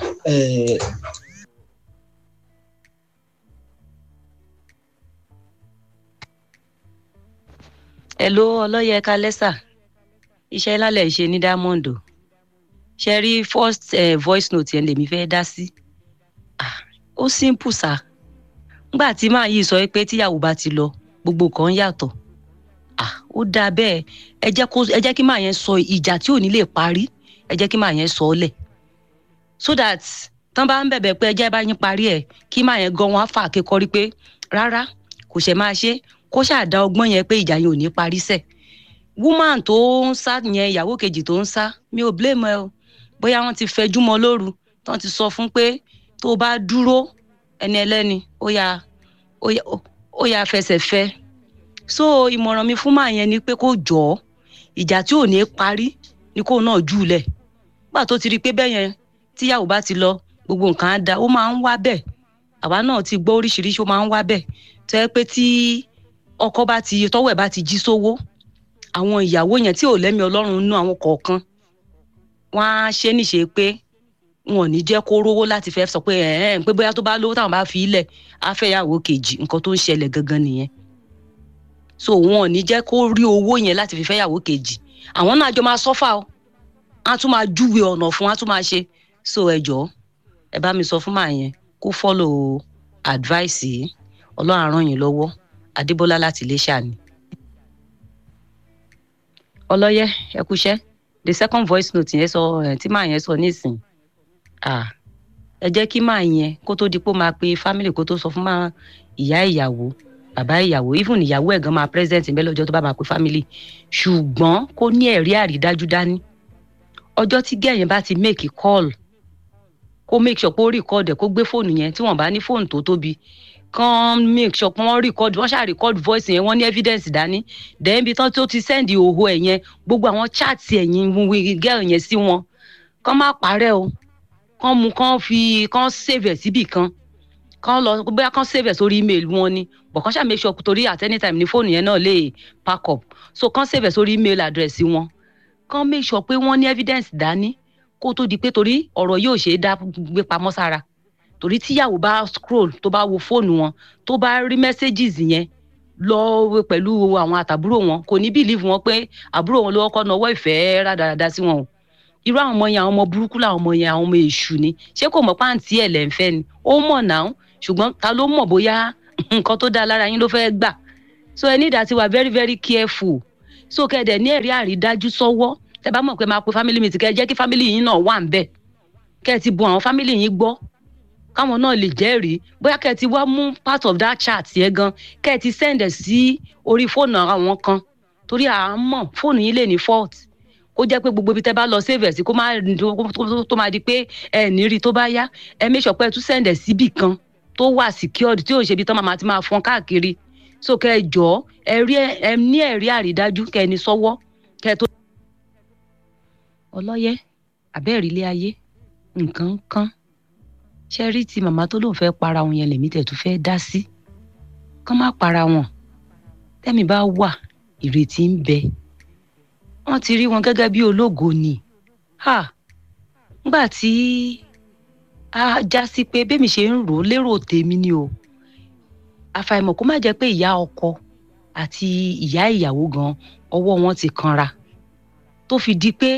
R: Hello ọlọ́yẹ kálẹ́sà iṣẹ́ lálẹ́ ṣe ní diamond o ṣe rí first eh, voice note yẹn lèmi fẹ́ dá sí Ah, ó simple sa ngbà tí màá yìí sọ pé tíyàwó bá ti lọ gbogbo kan yàtọ̀ Ah, ó dáa bẹ́ẹ̀ ẹ jẹ́ kó ẹ jẹ́ kí màá yẹn sọ ìjà tí ò ní lè parí ẹ jẹ́ kí màá yẹn sọ ọ́ lẹ̀ so that tán bá ń bẹ̀bẹ̀ pé ẹ jẹ́ bá yín parí ẹ̀ kí màá yẹn gan wọn á fà kékọ́rí pé rárá kò ṣe máa ṣe kó ṣàdá ọgbọ́n yẹn pé ìjà yẹn ò ní parí sẹ̀ woman tó ń sá yẹn ìyàwó kejì tó ń sá mi ò blame ẹ o bóyá wọn ti fẹjú mọ́ lóru tán ti sọ fún pé tó o bá dúró ẹni ẹlẹ́ni ó yà ó yà ó yà fẹsẹ̀ fẹ́ so ìmọ̀ràn mi fún màá yẹn ni pé kó jọ ọ́ ìjà tí ò ní parí ni kó náà jù lẹ̀ gbà tó ti rí i pé bẹ́ẹ̀ yẹn tíyàwó bá ti lọ gbogbo nǹkan á da ó máa ń wá bẹ́ẹ̀ àwa náà ti gbọ́ oríṣiríṣi ó máa ń wá bẹ́ẹ̀ tó yẹ pé tí ọkọ bá ti tọwọ́ ẹ̀ bá ti jí sówó àwọn ìyàwó yẹn tí ò lẹ́mìí ọlọ́run nú àwọn kọ̀ọ̀kan wọ́n á ṣe níṣe pé wọn ò ní jẹ́ kó rówó láti fẹ́ sọ pé ẹ̀ẹ́n pé bóyá tó bá lówó táwọn bá fi ilẹ̀ á fẹ́ yàwó kejì nǹkan tó ń ṣẹlẹ̀ gangan nìyẹn so wọn ò ní jẹ́ kó rí owó yẹn láti fi fẹ́ yàwó kejì àwọn náà jọ máa sọ́fà o á tún máa júwe ọ̀nà fún á tún máa ṣe so ẹ jọ̀ọ́ ẹ bá mi sọ fún màá yẹn kó follow advice yìí ọlọ́run á ràn yín lọ́wọ́ adébọ́lá láti iléṣà ni. ọlọ́yẹ ẹ kúṣẹ́ the second voice note yẹn sọ ẹ̀ tí màá yẹn sọ nísìn ah ẹ jẹ́ kí màá yẹn kó tó di pé ó máa pe family kó tó sọ fún máa ìyá ìyàwó bàbá ìyàwó even ìyàwó ẹ̀ gan máa present ń bẹ́ lọ́jọ́ tó bá máa pe family ṣùgbọ́n kó ní ẹ̀rí àrídájú dání ọjọ́ tí gẹ̀yìn bá ti make call kó make sure pé ó record ẹ̀ kó gbé fóònù yẹn tí wọ́n bá ní fóònù tó tóbi kàn make sure pé wọ́n record wọ́n ṣáà record voice yẹn wọ́n ní evidence dání then ibi tán tó ti send ìhòòhò ẹ̀ yẹn gbogbo àwọn chat ẹ̀yìn girl yẹn sí wọn kàn má parẹ́ o kàn mú kàn fi kàn save ẹ̀ síbì kan kàn lọ bóyá kàn save ẹ̀ sórí email wọn ni but kàn ṣáà make sure torí at any time ní fóònù yẹn náà lè pack up so kàn save ẹ̀ sórí email address wọn kàn make sure pé wọ́n ní evidence dání kó tó di pé torí ọ̀rọ̀ yóò ṣe é dá gbé pamọ́ sára torí tíyàwó bá scroll tó bá wo fóònù wọn tó bá rí messages yẹn lọ pẹ̀lú àwọn àtàbúrò wọn kò ní believe wọn pé àbúrò wọn ló kọ́ náwó ìfẹ́ rádaràda sí wọn o irú àwọn ọmọ yẹn àwọn ọmọ burúkú làwọn ọmọ yẹn àwọn ọmọ èṣù ni ṣé kò mọ̀ pàǹtí ẹ̀ lẹ́ ń fẹ́ ni ó mọ̀ náà ṣùgbọ́n ta ló mọ̀ bóyá nǹkan tó dáa lára yín ló fẹ́ gbà so ẹ ní ìdá ti wà very very careful so kẹ́ẹ̀dẹ̀ ní ẹ̀rí àrídájú sọ́wọ́ tẹ bá mọ̀ pé máa pe family meeting kẹ́ ẹ jẹ́ kí family yín náà wà ń bẹ̀ kẹ́ ẹ ti bu àwọn family yín gbọ́ káwọn náà lè jẹ́rìí bóyá kẹ́ ẹ ti wá mú part of that chat yẹn gan kẹ́ ẹ ti send ẹ̀ sí orí fóònù àwọn kan torí à ń mọ̀ fóònù yín lè ní fault kó jẹ́ pé gbogbo ibi tẹ́ bá lọ save ẹ̀ sí kó má tó máa di pé ẹ ní rí tó bá yá ẹ make sure pé ẹ tún send ẹ̀ síbì kan tó wà secured tí ò ṣe ibi tán máa ti máa fọn káàkiri so kẹ́ ẹ jọ ẹ rí ẹ ní ẹ̀rí àrídájú kẹ́ ẹ ní sọ́wọ́ kẹ́ ẹ tó. ọlọ́yẹ àbẹ́ẹ̀rí ilé ayé nǹkan kan ṣe rí ti màmá tó lóun fẹ́ para wọn yẹn lèmi tẹ̀ tún fẹ́ dá sí kán má para wọn tẹ́mi bá wà ìrètí ń bẹ wọ́n ti rí wọn gẹ́gẹ́ bí ológo ni ha ngbà tí a já sí pé bẹ́mi ṣe ń rò ó lérò tèmi ni o àfàìmọ̀ kó má jẹ́ pé ìyá ọkọ àti ìyá ìyàwó gan ọwọ́ wọn ti kanra tó fi di pé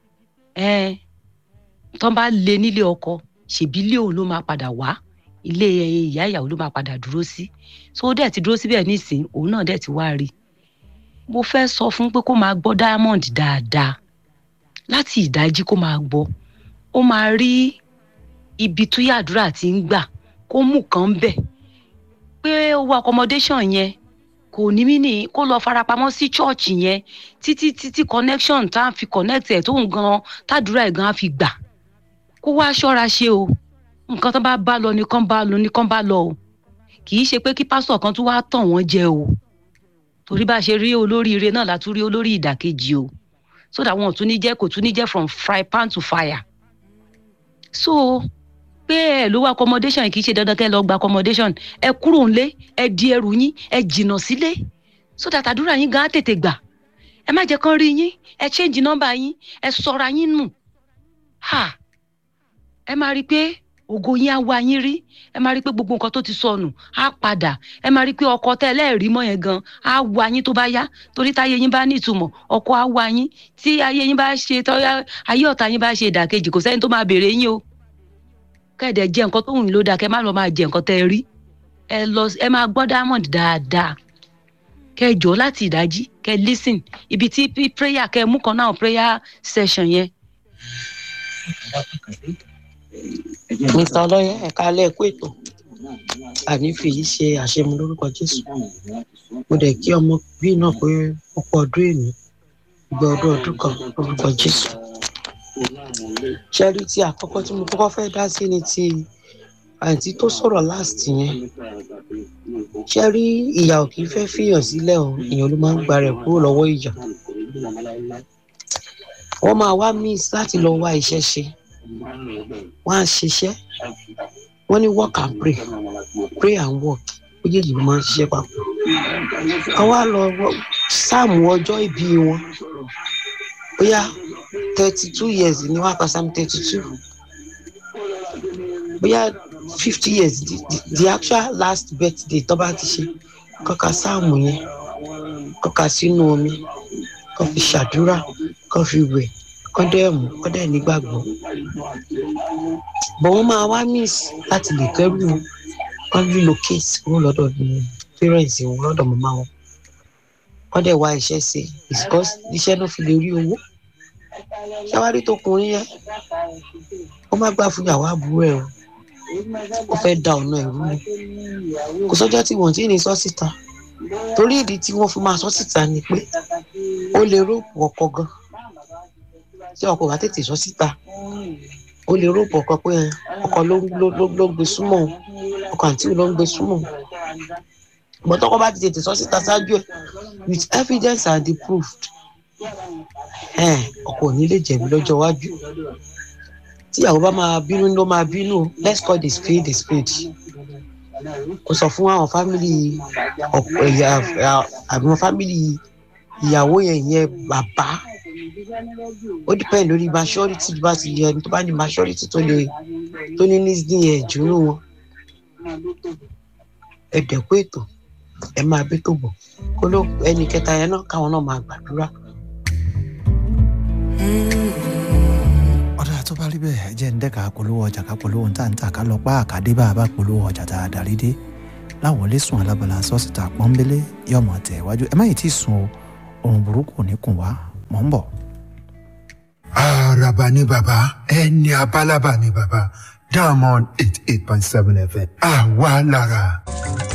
R: tán bá lé nílé ọkọ ṣèbí ilé òun ló máa padà wá ilé ìyá ìyàwó ló máa padà dúró sí so ó dẹ̀ ti dúró síbẹ̀ nísìn òun náà dẹ̀ ti wá rí mo fẹ́ sọ fún pé kó máa gbọ́ diamond dáadáa láti ìdájí kó máa gbọ́ ó máa rí ibi tó yàdúrà ti ń gbà kó mú kan bẹ̀ pé owó accommodation yẹn kò ní mí ní kó lọ farapamọ́ sí church yẹn títí títí connection tá a fi connect ẹ̀ tóun gan tàdúrà ẹ̀ gan á fi gbà kó wá ṣọ́ra ṣe o nǹkan tó bá bá lọ nìkan bá lọ nìkan bá lọ o kì í ṣe pé kí pásítọ̀ kan tún wá tàn wọ́n jẹ o torí bá a ṣe rí olóríire náà la tún rí olórí ìdàkejì o so that wọn ò tún ní jẹ́ kò tún ní jẹ́ from fry pan to fire so pé ẹ ló wá accommodation kì í ṣe dandan kẹ́ ẹ lọ gba accommodation ẹ kúrò ńlé ẹ di ẹrù yín ẹ jìnnà sílé so that àdúrà yín gan á tètè gbà ẹ má jẹ́ kán rí yín ẹ change number yín ẹ sọra yín nù ha ẹ máa rí i pé ògo yín á wá yín rí ẹ máa rí i pé gbogbo nǹkan tó ti sọnù á padà ẹ máa rí i pé ọkọ tẹ ẹlẹ́ẹ̀rí mọ́ yẹn gan á wá yín tó bá yá torí táyé yín bá ní ìtumọ̀ ọkọ á wá yín tí ayé yín bá ṣe tọ́yá ayé ọ̀tá yín bá ṣe ìdàkejì kò sẹ́ni tó máa béèrè yín o kẹ́ẹ̀dẹ̀ jẹ nǹkan tó wù yín ló dáa kẹ́ má lọ máa jẹ nǹkan tẹ́ ẹ rí ẹ lọ ẹ máa gbọ́ diamond dáadáa kẹ́ ẹ jọ láti ìdájí kẹ́ ẹ listen ibi tí prayer kẹ́ ẹ mú kan náà prayer session yẹn
S: mr ọlọyẹ ẹka alẹ ẹkú ètò àní fèyí ṣe àṣemú lórúkọ jésù mo dẹ kí ọmọ bí náà pé ọ̀pọ̀ ọdún èmi ìgbà ọdún ọdún kan lórúkọ jésù ṣẹ́rí tí àkọ́kọ́ tí mo kọ́kọ́ fẹ́ dá sí ni ti àǹtí tó sọ̀rọ̀ last yẹn ṣẹ́rí ìyà ò kì í fẹ́ fìyàn sílẹ̀ o èèyàn ló máa ń gba rẹ̀ kúrò lọ́wọ́ ìyà wọ́n máa wá miss láti lọ wá iṣẹ́ ṣe wọ́n á ṣiṣẹ́ wọ́n ní work and pray pray and work méjèèjì ló máa ń ṣiṣẹ́ papọ̀ wọ́n wá lọ sáàmù ọjọ́ ìbí wọn bóyá thirty two years ni wọ́n á pa sáàmù thirty two bóyá fifty years the, the, the actual last birthday tó bá ti ṣe kọ́ka sáàmù yẹn kọ́ka sínú omi kọ́ fi ṣàdúrà kọ́ fi wẹ̀ kọ́ dẹ̀ mú kọ́ dẹ̀ nígbàgbọ́ bọ̀ wọ́n máa wá miss láti lè kẹ́rù kọ́ relocate kúrò lọ́dọ̀ parents wọn lọ́dọ̀ màmá wọn kọ́ dẹ̀ wá iṣẹ́ ṣe because iṣẹ́ náà fi lè rí owó ṣáwárí tó kùnrin yẹn ó má gbà fún ìyàwó àbúrò ẹ̀ o ó fẹ́ da ọ̀nà ẹ̀rú ni kò sọ́jọ́ tí wọ́n ti ní sọ síta torí ìdí tí wọ́n fi máa sọ síta ni pé ó lè rògbò ọkọ gan tí ọkọ bá tètè sọ síta ó lè rògbò ọkọ pé ọkọ ló ló gbé súnmọ́ ọkọ àǹtí ló ń gbé súnmọ́ ìgbọ́n tọkọ bá ti tètè sọ síta ṣáájú ẹ̀ with evidence and the proof ọkọ ò ní lè jẹ̀bi lọ́jọ́ iwájú tíyàwó bá máa bínú ló máa bínú let's call the spade a spade kò sọ fún àwọn fámìlì àwọn fámìlì ìyàwó yẹn yẹn bàbá ó depend lórí maturity bá ti yẹ ẹni tó bá ní maturity tó lè tó ní nísìnyí yẹn jùlọ wọn ẹ dẹ̀kú ètò ẹ máa bí tó bọ̀ kó ló ẹnì kẹta yẹn náà káwọn náà máa gbàdúrà.
E: tó bá rí bẹ́ẹ̀ jẹ́ ń dẹ́ka polówó ọjà ká polówó ńta ńta ká lọ pa àkàdé bá a bá polówó ọjà tá a darí dé láwọlé sùn alábala sọ́sìtà pọ́nbélé yọmọ tẹ̀ wájú ẹ má yìí tí sùn o òrùn burúkú ò ní kùn wá mọ̀ ń bọ̀.
T: Àràbà ni bàbá ẹni abálábà ni bàbá Diamond eight eight point seven FM àwa lára.